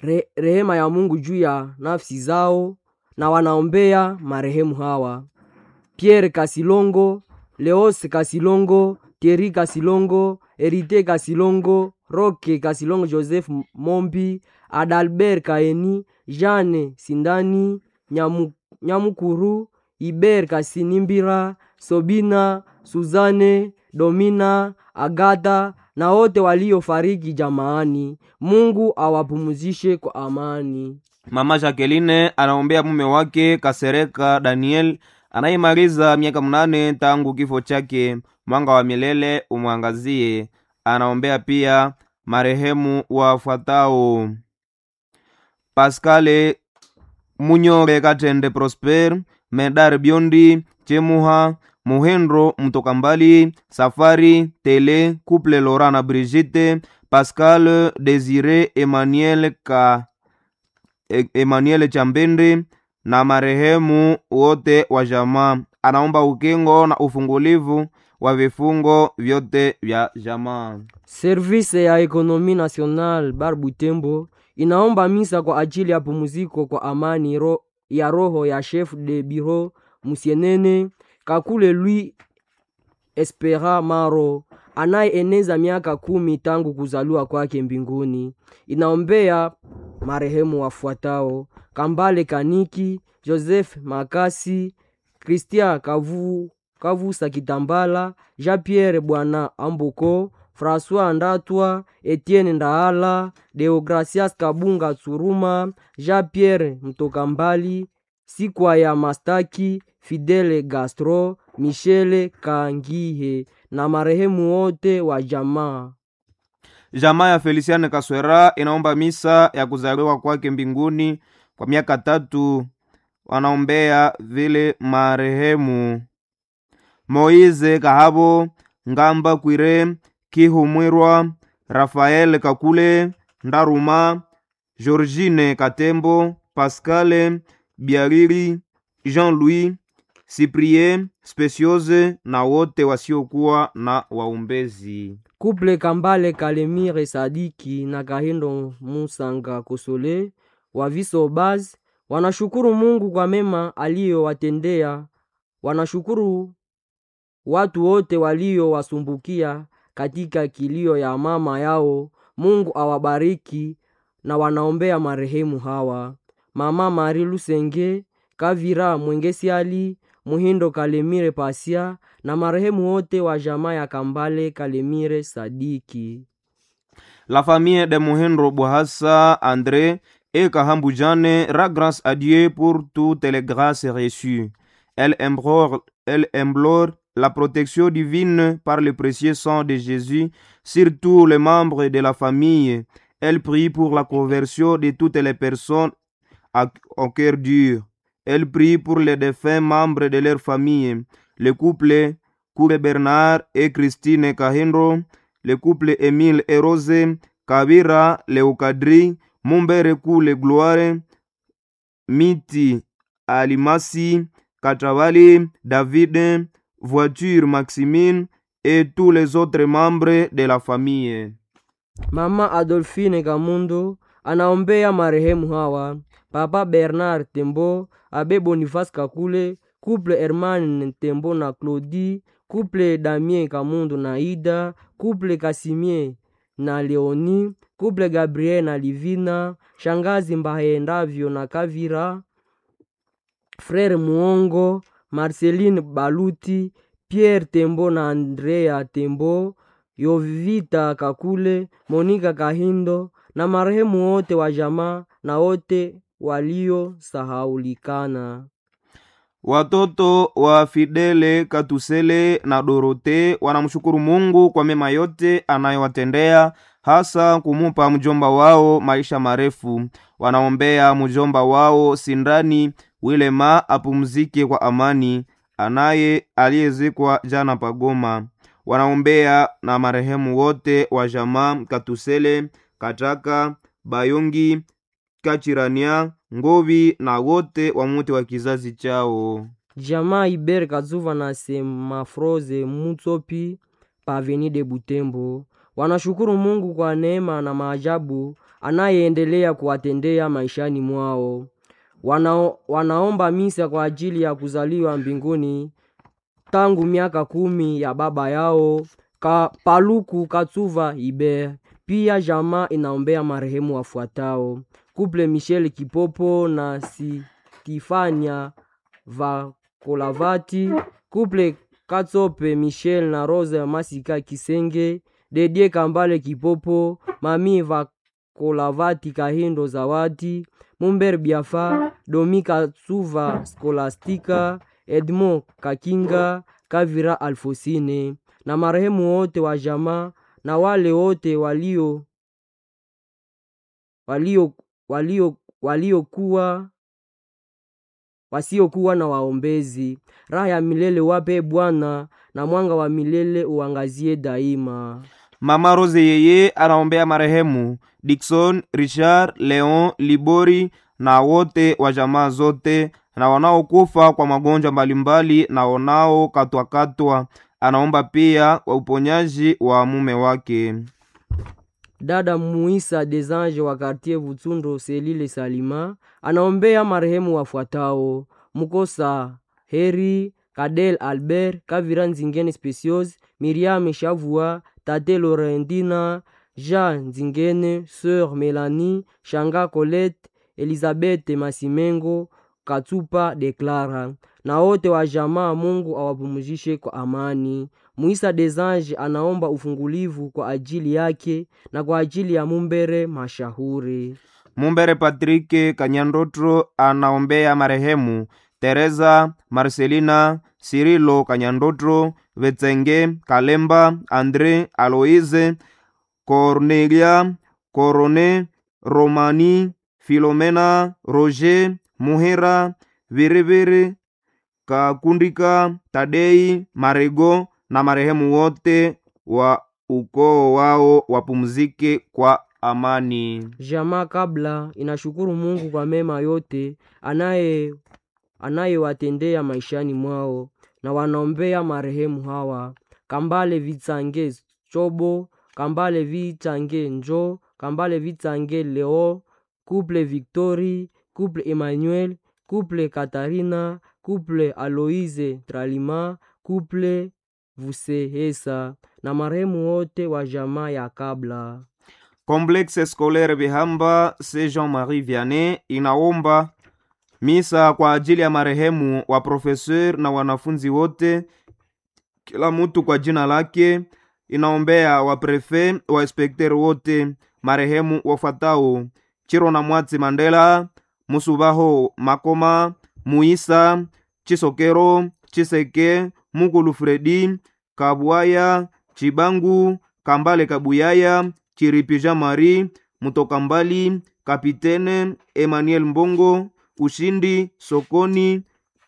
re, rehema ya Mungu juu ya nafsi zao na wanaombea marehemu hawa: Pierre Kasilongo, Leose Kasilongo, Thierry Kasilongo, Erite Kasilongo, Roke Kasilongo, Joseph Mombi, Adalbert Kaeni, Jeanne Sindani, Nyamu, Nyamukuru, Iber Kasinimbira, Sobina, Suzane, Domina, Agata na wote waliofariki jamaani. Mungu awapumzishe kwa amani. Mama Jacqueline anaombea mume wake Kasereka Daniel anayemaliza miaka mnane tangu kifo chake. Mwanga wa milele umwangazie. Anaombea pia marehemu wafuatao: Pascale Munyore Katende Prosper, Medar Biondi, Chemuha Muhendro Mtoka Mbali, Safari Tele, Couple Laurent na Brigitte, Pascal Desire Emmanuel Ka E- Emmanuel Chambende na marehemu wote wa jamaa. Anaomba ukingo na ufungulivu wa vifungo vyote vya jamaa. Service ya Ekonomi National Bar Butembo inaomba misa kwa ajili ya pumziko kwa amani ro, ya roho ya chef de bureau Musienene Kakule Louis Espera Maro anayeeneza miaka kumi tangu kuzaliwa kwake mbinguni. Inaombea marehemu wafuatao: Kambale Kaniki, Joseph Makasi, Christian Kavu, Kavusa Kitambala, Jean-Pierre Bwana Amboko, François Ndatwa, Etienne Ndaala, Deogracias Kabunga Tsuruma, Jean-Pierre Mtokambali, Sikwa ya Mastaki, Fidele Gastro, Michele Kangihe na marehemu wote wa jamaa. Jamaa ya Feliciane Kaswera inaomba misa ya kuzaliwa kwake mbinguni kwa miaka tatu. Wanaombea vile marehemu Moize Kahabo, Ngamba Kwire, Kihumwirwa, Rafael Kakule, Ndaruma, Georgine Katembo, Pascale Biariri, Jean-Louis Cyprien Speciose na wote wasiokuwa na waumbezi. Kuple Kambale Kalemire Sadiki na Kahindo Musanga Kosole wa Viso Baz wanashukuru Mungu kwa mema aliyowatendea. Wanashukuru watu wote waliowasumbukia katika kilio ya mama yao. Mungu awabariki na wanaombea marehemu hawa: Mama Mari Lusenge, Kavira Mwengesiali, Muhindo Kalemire Pasia na marehemu wote wa jamaa ya Kambale Kalemire Sadiki. La famille de Mohendro Bouhassa André et Kahambu Jane rend grâce à Dieu pour toutes les grâces reçues. Elle implore, elle implore la protection divine par le précieux sang de Jésus sur tous les membres de la famille. Elle prie pour la conversion de toutes les personnes à- au cœur dur. Elle prie pour les défunts membres de leur famille, le couple Koure Bernard et Christine Kahindro, le couple Émile et Rose, Kabira Leokadri, Mumbere Kule Gloire, Miti Alimasi, Katravali, David, Voiture Maximine et tous les autres membres de la famille. Mama Adolfine Kamundo anaombea marehemu hawa: Papa Bernard Tembo, Abe Boniface Kakule, Couple Herman Tembo na Claudie, Couple Damien Kamundo na Ida, Couple Kasimie na Leoni, Couple Gabriel na Livina, Shangazi Mbahendavyo na Kavira, Frere Muongo, Marceline Baluti, Pierre Tembo na Andrea Tembo, Yovita Kakule, Monika Kahindo na marehemu wote wa jamaa na wote waliosahaulikana. Watoto wa Fidele Katusele na Dorote wanamshukuru Mungu kwa mema yote anayowatendea, hasa kumupa mjomba wao maisha marefu. Wanaombea mjomba wao Sindani Wilema apumzike kwa amani, anaye aliyezikwa jana Pagoma. Wanaombea na marehemu wote wa jamaa Katusele, Kataka, Bayongi, Kachirania, Ngovi na wote wa muti wa kizazi chao. Jamaa Iber Kazuva na Semafroze Mutsopi Paveni de Butembo wanashukuru Mungu kwa neema na maajabu anayeendelea kuwatendea maishani mwao. Wanao, wanaomba misa kwa ajili ya kuzaliwa mbinguni tangu miaka kumi ya baba yao ka, Paluku Katsuva Iber. Pia jamaa inaombea marehemu wafuatao: Couple Michel Kipopo na Stifania Vakolavati, Couple Katsope Michel na Rose Masika Kisenge, Dedie Kambale Kipopo, Mami Vakolavati Kahindo Zawadi, Mumber Biafa, Domi Katsuva Skolastika, Edmond Kakinga, Kavira Alfosine na marehemu wote wa jamaa na wale wote walio walio walio waliokuwa wasiokuwa na waombezi. Raha ya milele wape Bwana, na mwanga wa milele uangazie daima. Mama Rose yeye anaombea marehemu Dickson, Richard, Leon, Libori na wote wa jamaa zote na wanaokufa kwa magonjwa mbalimbali na wanaokatwakatwa. Anaomba pia wa uponyaji wa mume wake. Dada Muisa Desange wa kartier Vutsundo Selile Salima anaombea marehemu wafuatao: Mukosa Heri, Kadel Albert, Kavira Nzingene Specios, Miriam Shavua, Tate Lorendina, Jean Nzingene, Sœur Melanie, Shanga Colette, Elizabeth Masimengo, Katsupa Deklara na wote wa jamaa. Mungu awapumzishe kwa amani. Muisa Desange anaomba ufungulivu kwa ajili yake na kwa ajili ya Mumbere Mashahuri. Mumbere Patrike Kanyandotro anaombea marehemu Teresa Marcelina Sirilo Kanyandotro Vetsenge Kalemba Andre Aloise Cornelia Corone Romani Filomena Roger Muhera Viriviri Kakundika Tadei Marego na marehemu wote wa ukoo wao wapumzike kwa amani. Jamaa kabla inashukuru Mungu kwa mema yote anaye anayewatendea maishani mwao na wanaombea marehemu hawa: Kambale Vitsange Chobo, Kambale Vitsange Njo, Kambale Vitsange Leo, Couple Victory, Couple Emmanuel, Couple Katarina, Couple Aloise Tralima, Couple Vusehesa na marehemu wote wa jamaa ya kabla. Complexe Scolaire Bihamba se Jean-Marie Vianney inaomba misa kwa ajili ya marehemu wa profeseur na wanafunzi wote, kila mtu kwa jina lake. Inaombea wa prefe wa inspekteri wote marehemu wafuatao: Chiro na Mwatsi Mandela, Musubaho Makoma, Muisa Chisokero, Chiseke, Mukulu Fredi, Kabwaya, Chibangu, Kambale Kabuyaya, Chiripi Jean Marie, Mutoka Mbali, Kapitene Emmanuel Mbongo, Ushindi Sokoni,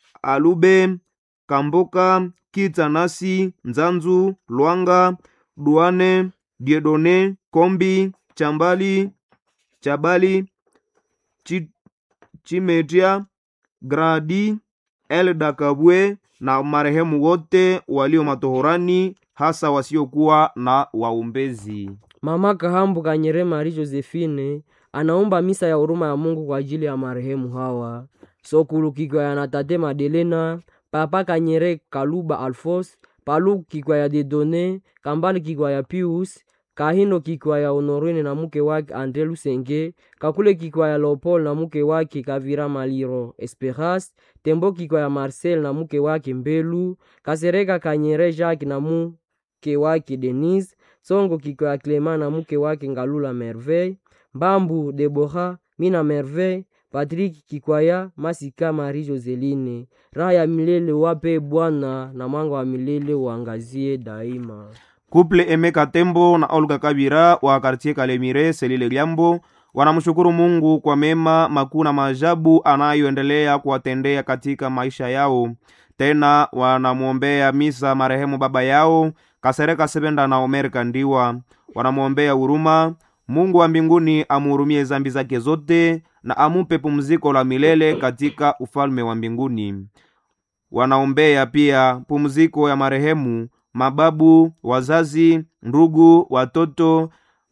Alube Kamboka, Kitsanasi, Nzanzu, Lwanga, Duane, Diedone, Kombi, Chambali, Chabali, Chi, Chimetia, Gradi, Elda Kabwe na marehemu wote walio matohorani hasa wasiokuwa na waombezi. Mama Kahambu Kanyere Marie Josephine anaomba misa ya huruma ya Mungu kwa ajili ya marehemu hawa: Sokulu Kikwaya na Tate Madelena, Papa Kanyere Kaluba Alfos, Paluku Kikwaya Dedone, Kambali Kikwaya Pius, Kahindo Kikwaya Honorine na mke wake Andre Lusenge, Kakule Kikwaya Leopold na mke wake Kavira Maliro Esperance, Tembo Kikwaya Marcel na mke wake Mbelu, Kasereka Kanyere Jacques na mke wake Denise, Songo Kikwaya Clement na mke wake Ngalula Merveille, Mbambu Debora Mina Merveille, Patrick Kikwaya Masika Marie Joseline. Raha ya milele wape Bwana na mwanga wa milele uangazie daima. Kuple Emeka Tembo na Olga Kabira wa kartie Kalemire Selile Liambo wanamshukuru Mungu kwa mema makuu na maajabu anayoendelea kuwatendea katika maisha yao. Tena wanamwombea misa marehemu baba yao Kasereka Sebenda na Omer Kandiwa. Wanamwombea huruma, Mungu wa mbinguni amuhurumie zambi zake zote na amupe pumziko la milele katika ufalme wa mbinguni. Wanaombea pia pumziko ya marehemu mababu, wazazi, ndugu, watoto,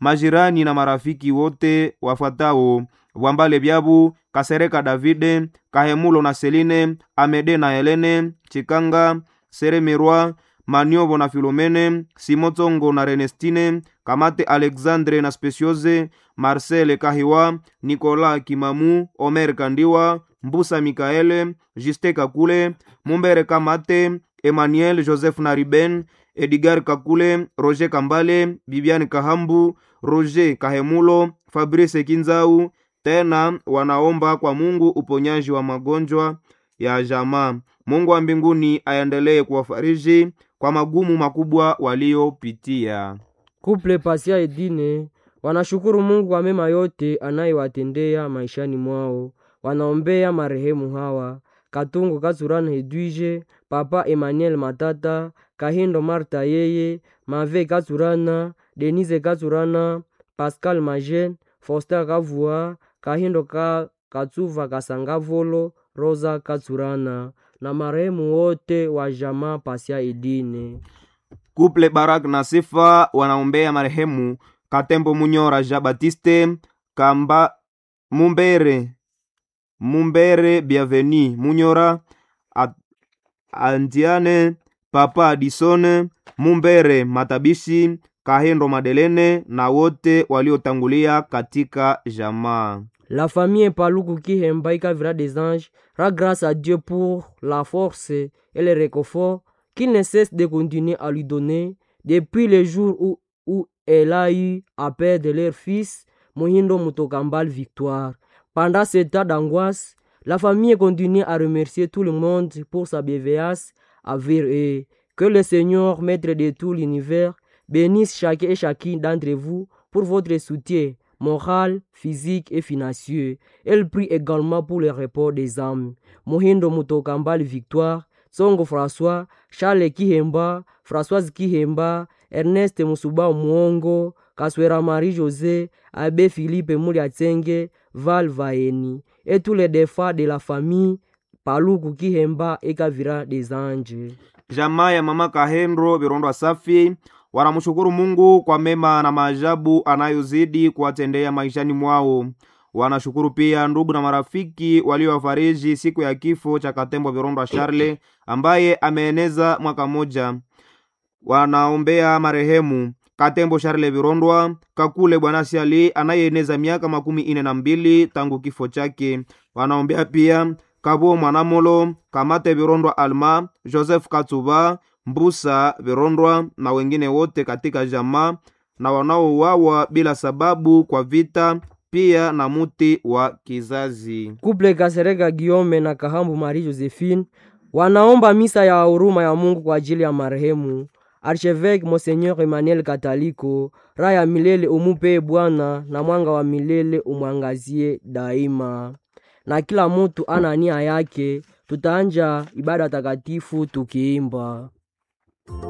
majirani na marafiki wote wafuatao Bwambale Byabu, Kasereka Davide, Kahemulo na Seline, Amede na Helene, Chikanga, Seremirwa, Maniobo na Filomene, Simotongo na Renestine, Kamate Alexandre na Speciose, Marcel Kahiwa, Nicolas Kimamu, Omer Kandiwa, Mbusa Mikaele, Juste Kakule, Mumbere Kamate, Emmanuel Joseph Nariben, Edgar Kakule, Roger Kambale, Bibiane Kahambu, Roger Kahemulo, Fabrice Kinzau. Tena wanaomba kwa Mungu uponyaji wa magonjwa ya jamaa. Mungu wa mbinguni aendelee kuwafariji kwa magumu makubwa waliopitia. Kuple Pasia Edine wanashukuru Mungu kwa mema yote anayewatendea maishani mwao. Wanaombea marehemu hawa Katungu Katsurana Hedwige, Papa Emmanuel Matata, Kahindo Marta yeye, Mave Katsurana, Denise Katsurana, Pascal Majen, Foster Kavua, Kahindo ka Katsuva Kasangavolo, Rosa Katsurana na marehemu wote wa jamaa Pasia Edine. Kuple Barak na Sifa wanaombea marehemu Katembo Munyora Jean Baptiste Kamba Mumbere Mumbere Bienveni Munyora At- Andiane Papa Adisone Mumbere Matabishi Kahendo Madelene na wote waliotangulia katika jamaa. La famille Paluku Kihemba Ikavira des Anges rend grâce à Dieu pour la force et le réconfort qu'il ne cesse de continuer à lui donner depuis le jour où, où elle a eu à perdre leur fils, Mohindo Mutokambal Victoire. Pendant ce temps d'angoisse, la famille continue à remercier tout le monde pour sa bienveillance envers eux. Que le Seigneur, maître de tout l'univers, bénisse chacun et chacune d'entre vous pour votre soutien moral, physique et financier. Elle prie également pour le repos des âmes. Mohindo Mutokambal Victoire, Songo François, Charles Kihemba, Françoise Kihemba, Ernest Musuba Mwongo, Kaswera Marie-José, Abbé Philippe Mouliatsenge, Val Vaeni, et tous les défunts de la famille Paluku Kihemba et Kavira des Anges. Jamaa ya mama Kahendro Virondwa Safi wanamshukuru Mungu kwa mema na maajabu anayozidi kuwatendea maishani mwao. Wanashukuru pia ndugu na marafiki waliowafariji siku ya kifo cha Katembo Virondwa Charle ambaye ameeneza mwaka mmoja. Wanaombea marehemu Katembo Charle Virondwa, Kakule Bwana Siali anayeeneza miaka makumi ine na mbili tangu kifo chake. Wanaombea pia Kabo Mwanamolo, Kamate Virondwa Alma, Joseph Katsuba, Mbusa Virondwa na wengine wote katika jamaa na wanaouawa bila sababu kwa vita, pia na muti wa kizazi. Couple Kasereka Guillaume na Kahambu Marie Josephine wanaomba misa ya huruma ya Mungu kwa ajili ya marehemu Archevêque Monseigneur Emmanuel Kataliko. Raha ya milele umupe Bwana, na mwanga wa milele umwangazie daima. Na kila mutu ana nia yake, tutaanja ibada takatifu tukiimba